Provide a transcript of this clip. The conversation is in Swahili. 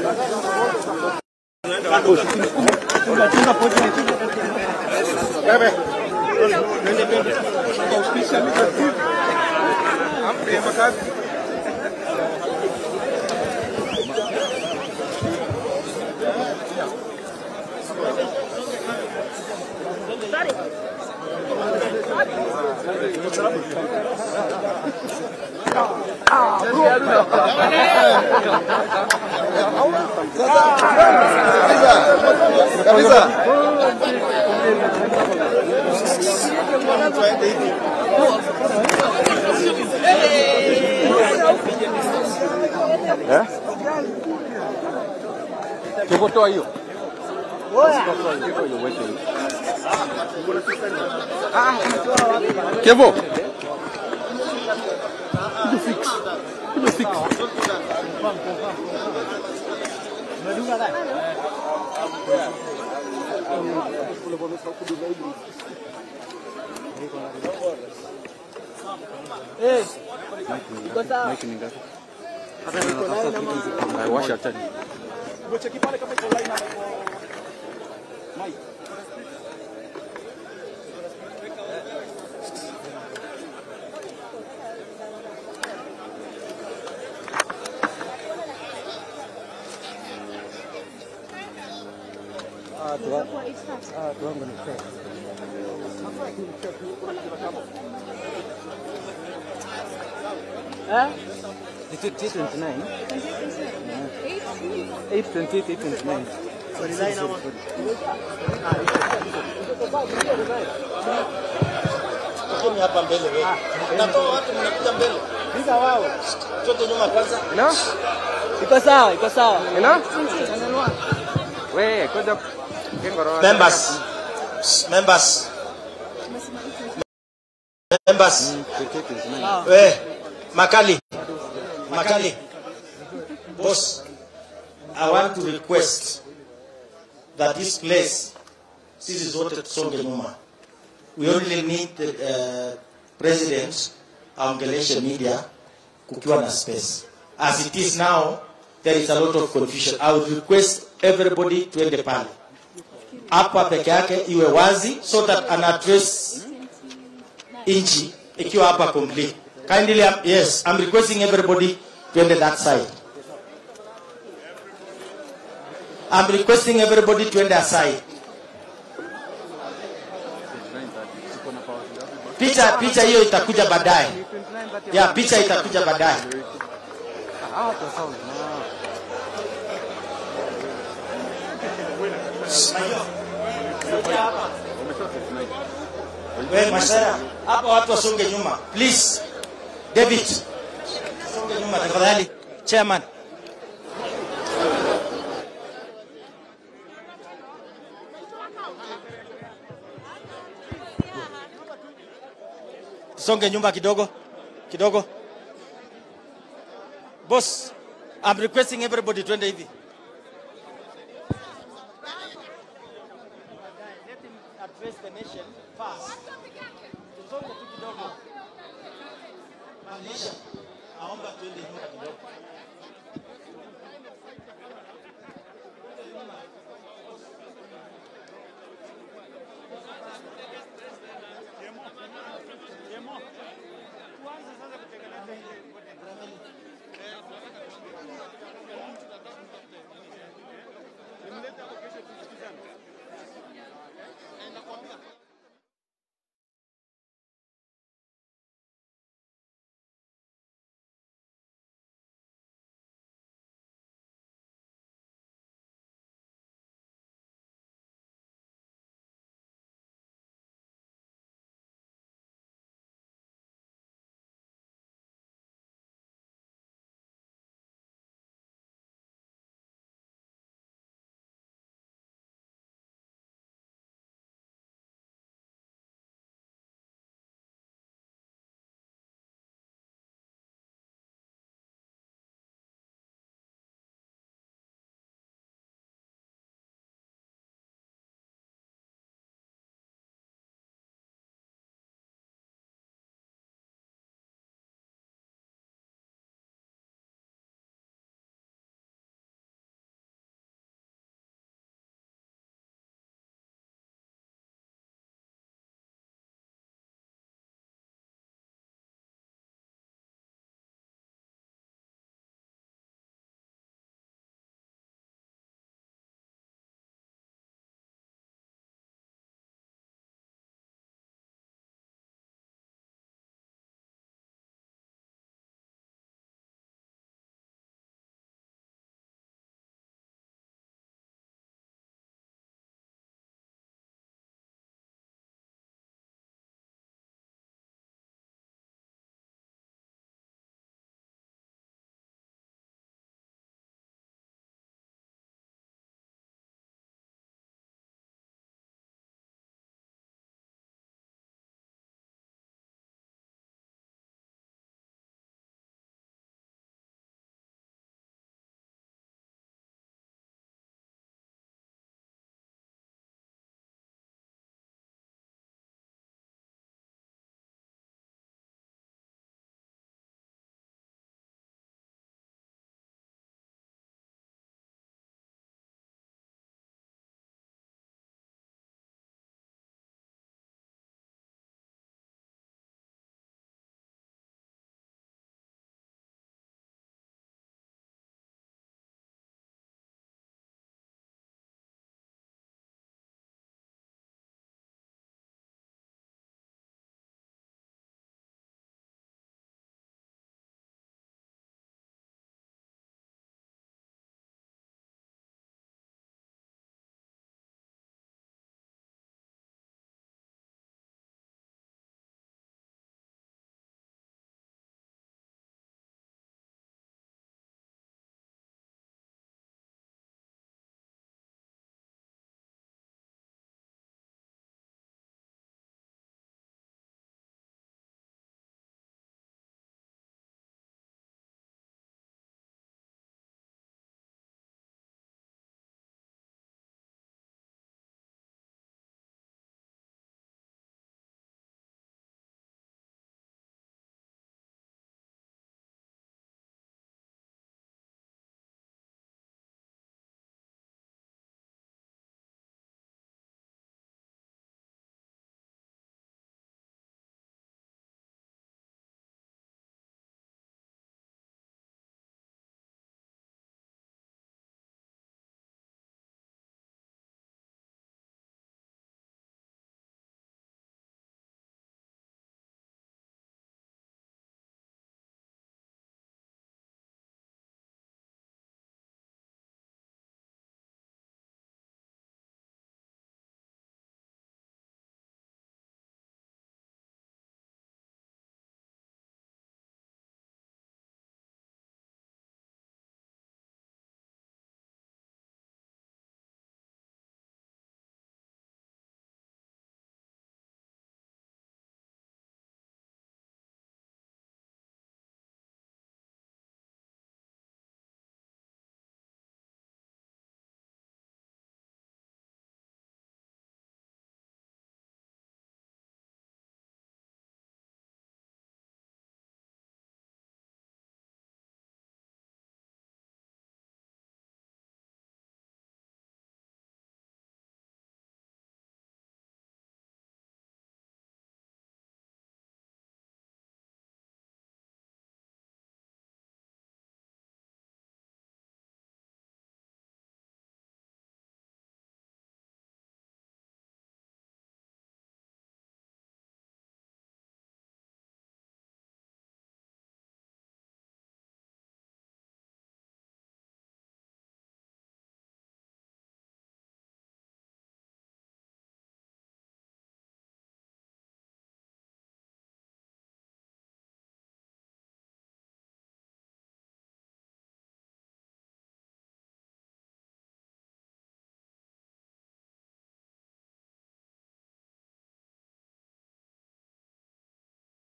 kabisa. Eh? Kivotoa hiyo. Kevo. Kuja fix. Kuja fix. Mike ni ngapi? Haya, Washa tani. The 29. 8, 28, 8, 29. Tokeni hapa mbele wewe. Natoa watu mnakuja mbele. Pika wao. Toke nyuma kwanza. Ina? Iko sawa, iko sawa. Ina? We, kuja kengoro. Members. Members. Members. We, Makali. Makali. Boss, I want to request that this place, sisi zote tusonge nyuma. We only need the uh, president aongeleshe media kukiwa na space. As it is now, there is a lot of confusion. I would request everybody tuende pale hapa peke yake iwe wazi so that an address inchi ikiwa hapa complete. Kindly, um, yes, I'm requesting everybody tuende that side. I'm requesting everybody tuende aside. Picha picha hiyo itakuja baadaye. Ya picha itakuja baadaye. We Mashara, hapa watu wasonge nyuma. Please. David. Songe nyuma tafadhali. Chairman. Songe nyuma kidogo. Kidogo. Boss, I'm requesting everybody twende hivi. Let him address the nation first. Tusonge tu kidogo. Malisha, naomba twende nyuma.